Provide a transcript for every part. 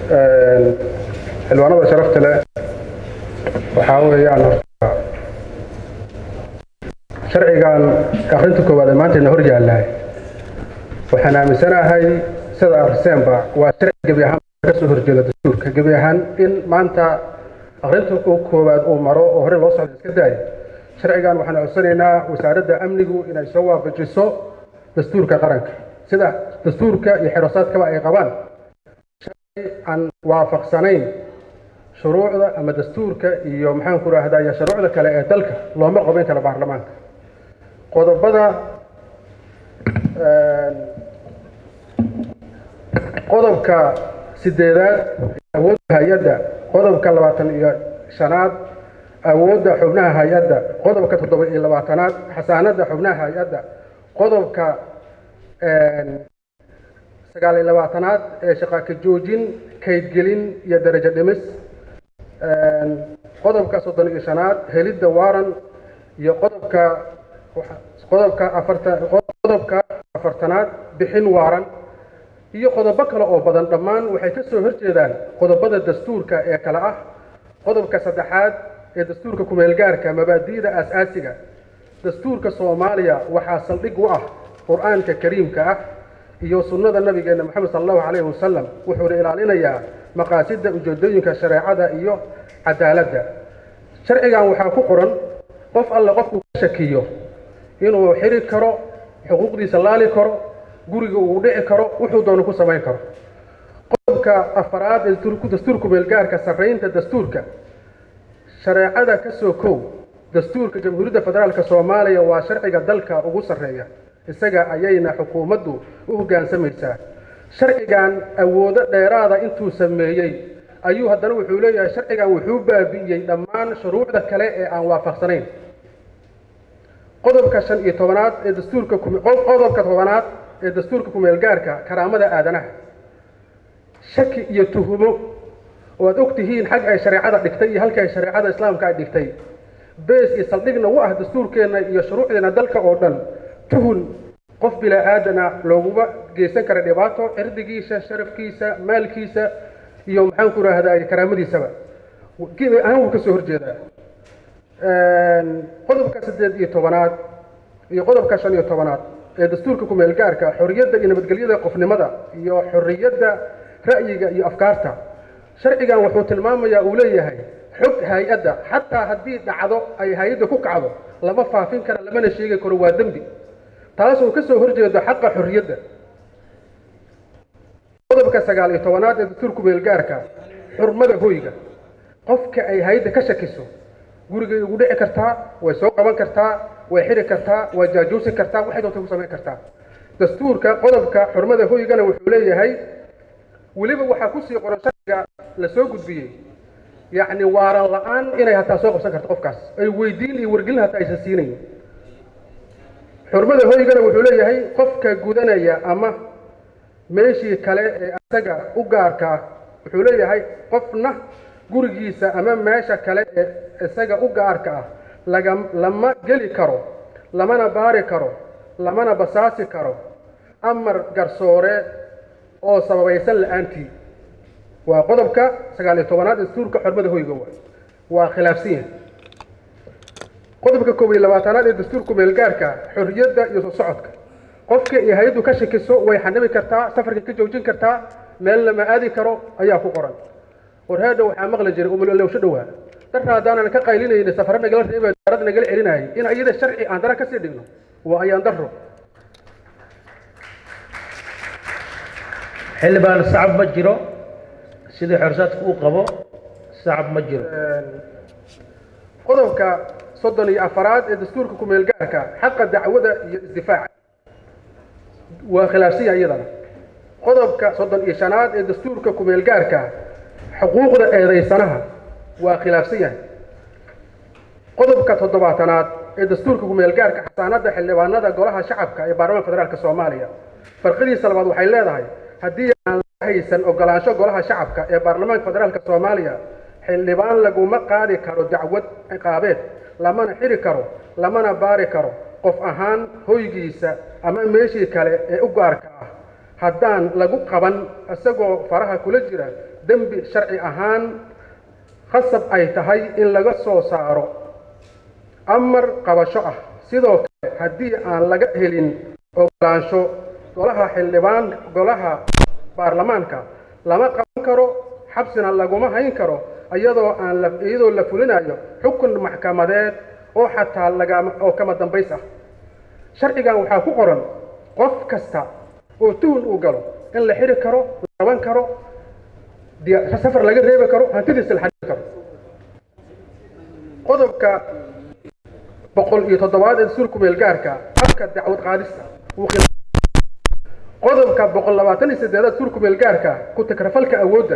xildhibaanada sharafta leh waxaa weeyaan horta sharcigan akhrinta koowaad ee maantayna hor yaallahay waxaan aaminsanahay sida arseenba waa sharci gebi ahaan ka soo horjeeda dastuurka gebi ahaan in maanta akhrinta koowaad uu maro oo hore loo socdo iska daayo sharcigan waxaan codsanaynaa wasaaradda amnigu inay soo waafajiso dastuurka qaranka sida dastuurka iyo xerosaadkaba ay qabaan aan waafaqsanayn shuruucda ama dastuurka iyo maxaan ku rahdaa shuruucda kale ee dalka looma qaban karo baarlamaanka qodobada qodobka sideedaad awoodda hay-adda qodobka labaatan iyo shanaad awoodda xubnaha hay-adda qodobka toddoba iyo labaatanaad xasaanadda xubnaha hay-adda qodobka sagaal iyo labaatanaad ee shaqaaka joojin kaydgelin iyo darajo dhimis qodobka soddon iyo shanaad helidda waaran iyo qodobka qodobka afarta qodobka afartanaad bixin waaran iyo qodobo kale oo badan dhammaan waxay ka soo horjeedaan qodobada dastuurka ee kale ah qodobka saddexaad ee dastuurka kumeelgaarka mabaadi'da aas-aasiga dastuurka soomaaliya waxaa saldhig u ah qur-aanka kariimka ah iyo sunnada nabigeena moxamed sala allahu calayhi wasalam wuxuuna ilaalinayaa maqaasidda ujeedooyinka shareecada iyo cadaaladda sharcigan waxaa ku qoran qof alle qofkuu ka shakiyo inuu xiri karo xuquuqdiisa laali karo guriga uu dhici karo wuxuu doono ku samayn karo qodobka afaraad ee dastuurku meelgaarka sarraynta dastuurka shareecada ka soo kow dastuurka jamhuuriyadda federaalka soomaaliya waa sharciga dalka ugu sarreeya isaga ayayna xukuumaddu u hoggaansamaysaa sharcigan awoodo dheeraada intuu sameeyey ayuu haddana wuxuu leeyahay sharcigan wuxuu baabi'iyey dhammaan shuruucda kale ee aan waafaqsanayn qodobka shan iyo tobanaad ee dastuurka qodobka tobanaad ee dastuurka kumeelgaarka karaamada aadanaha shaki iyo tuhumo oo aad og tihiin xag ay shareecada dhigtay iyo halka ay shareecada islaamka ay dhigtay bees iyo saldhigna u ah dastuurkeenna iyo shuruucdeena dalka oo dhan tuhun qof bilaa aadana looguma geysan kara dhibaato cirdigiisa sharafkiisa maalkiisa iyo maxaan ku rahdaa karaamadiisaba ahaan wuu ka soo horjeedaa qodobka saddeed iyo tobanaad iyo qodobka shan iyo tobanaad ee dastuurka kumeelgaarka xorriyadda iyo nabadgelyada qofnimada iyo xorriyadda ra'yiga iyo afkaarta sharcigan wuxuu tilmaamayaa uu leeyahay xog hay-adda xataa haddii dhacdo ay hay-adda ku kacdo lama faafin kara lamana sheegi karo waa dembi taasoo ka soo horjeedo xaqa xorriyadda qodobka sagaal iyo tobanaad ee dastuurku meelgaarka xurmada hoyga qofka ay hay-adda ka shakiso gurigay ugu dhici kartaa way soo qaban kartaa way xiri kartaa way jaajuusi kartaa waxay doonta ku samayn kartaa dastuurka qodobka xurmada hoygana wuxuu leeyahay weliba waxaa kusii qoran sharciga la soo gudbiyey yacni waaran la-aan inay hataa soo qabsan karto qofkaas ay weydiin iyo wargelin hataa aysan siinayn xurmada hoygana wuxuu leeyahay qofka gudanaya ama meeshii kale ee asaga u gaarkaa wuxuu leeyahay qofna gurigiisa ama meesha kale ee isaga u gaarka ah laga lama geli karo lamana baari karo lamana basaasi karo amar garsoore oo sababaysan la-aantii waa qodobka sagaal iyo tobanaad dastuurka xormada hoyga wa waa khilaafsan yahay qodobka koob iyo labaatanaad ee dastuurku meelgaarka xorriyadda iyo soo socodka qofka iyo hay-addu ka shakiso way xanibi kartaa safarka ka joojin kartaa meel lama aadi karo ayaa ku qoran warheedha waxaa maqli jiray umlowsho dhowaa darra haddaanan ka qaylinayna safare nagala reeba daarad nagala celinayay in iyada sharci aan dara kasii dhigno waa ayaan darro xildhibaan sacab ma jiro sidii xorsaadku uu qabo sacab ma jiro qodobka soddon iyo afaraad ee dastuurka kumeelgaarka xaqa dacwada iyo isdifaaca waa khilaafsiya iyadana qodobka soddon iyo shanaad ee dastuurka kumeelgaarka xuquuqda eedaysanaha waa khilaafsan yahay qodobka toddobaatanaad ee dastuurka kumeelgaarka xasaanadda xildhibaanada golaha shacabka ee baarlamaanka federaalk soomaaliya farqadiisa labaad waxay leedahay haddii aan la haysan ogolaansho golaha shacabka ee baarlamaanka federaalk soomaaliya xildhibaan laguma qaadi karo dacwad ciqaabeed lamana xiri karo lamana baari karo qof ahaan hoygiisa ama meeshii kale ee u gaarka ah haddaan lagu qaban isagoo faraha kula jira dembi sharci ahaan khasab ay tahay in laga soo saaro amar qabasho ah sidoo kale haddii aan laga helin ogolaansho golaha xildhibaan golaha baarlamaanka lama qaban karo xabsina laguma hayn karo iyadoo aan la iyadoo la fulinayo xukun maxkamadeed oo xataa lagama oo kama dambays ah sharcigan waxaa ku qoran qof kasta oo tuhun uu galo in la xiri karo la qaban karo diya- safar laga reebi karo hantidiisa la xadidi karo qodobka boqol iyo toddobaad ee dastuurka meelgaarka habka dacwad qaadista wuu khilaa- qodobka boqol labaatan iyo siddeedaad dastuurka meelgaarka ku takrafalka awoodda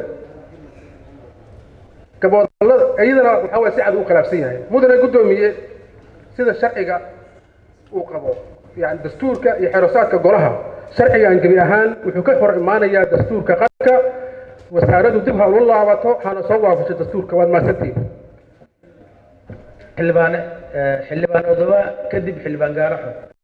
gaboodallada iyadana waxaa waye si cad u khilaafsan yahay mudane guddoomiye sida sharciga uu qabo yani dastuurka iyo xerosaadka golaha sharcigan gebi ahaan wuxuu ka hor imaanayaa dastuurka qaranka wasaaraddu dib ha ula laabato hana soo waafasho dastuurka waad mahadsantihin xildhibaane eh, xildhibaan odoba kadib xildhibaan gaaraxo